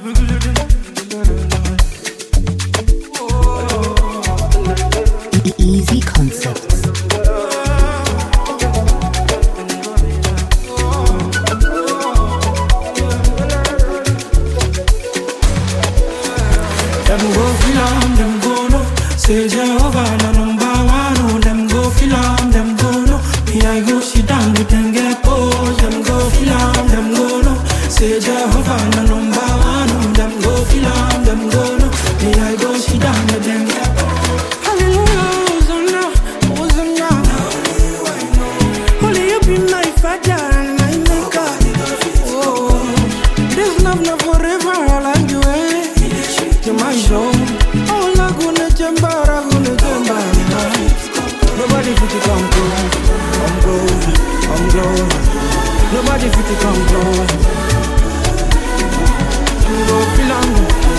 Easy Concepts. Them go feel am, them go know. Say Jehovah na number one. Oh, them go feel am, them go know. Me I go sit down with them get pose. Them go feel am, them go know. Say Jehovah na number one. Oh, them go feel am, them go know. Me I go sit down with them get pose. Hallelujah, Hosanna, Hosanna. Only you be my father and my maker. Oh, this love not forever. I like you, eh? to my soul. Oh, Laguna Jamba, Laguna Jamba. Nobody fit to come close, come close, come close. Nobody fit to come close. I'm go feel am,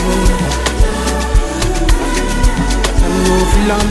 I'm go feel am,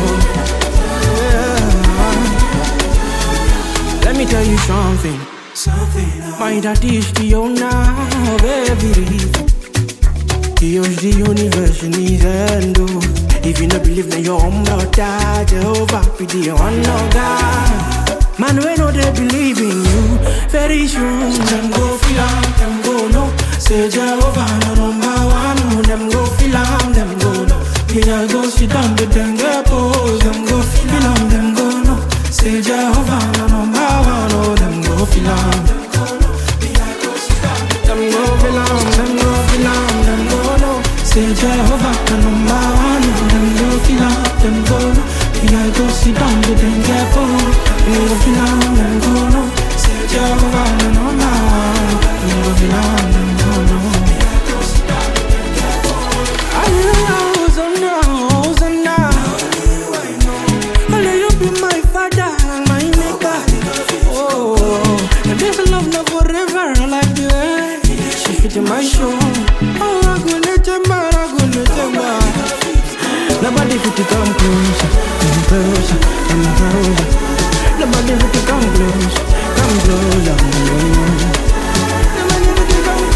yeah. Let me tell you something. Something. My daddy is the owner of everything. He owns the universe in his hand, oh. If you not believe that your own brother, Jehovah be the one of God. Man, we know they believe in you, very soon. Them go feel am, them go know. Say Jehovah no number one, oh. Them go feel am, them go know. Me I go sit down with them get pose. Them go feel am, them go know. Say Jehovah no number one, oh. Them go feel am, them go know. Me I go sit down with them go feel am, them go feel am, them go know. Say Jehovah the number one, them go feel am, them go know. Me I go sit down with them get pose. Them go feel am, them go know. Say Jehovah the number one, them go feel am, them go know. Me I go sit down with them get pose. Hallelujah, Hosanna, Hosanna. Only you be my father and my maker. Oh, and this love not forever like the air. She fit in my show. Oh, I go let them bar, I go let them bar. Nobody fit to come close, come close, come close. Nobody fit to come close, come close, come close. Nobody fit to come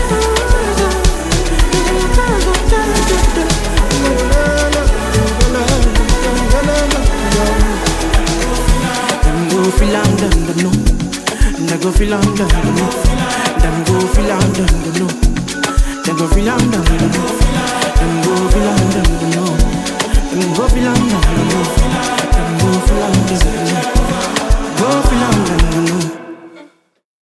Them go feel am, them don't know. Them go feel am, them don't know. Them go feel am, them don't know. Them go feel am, them don't know. Them go feel am, them don't know. Them go feel am, them don't know. Them go feel am, them don't know. Go feel am, them don't know.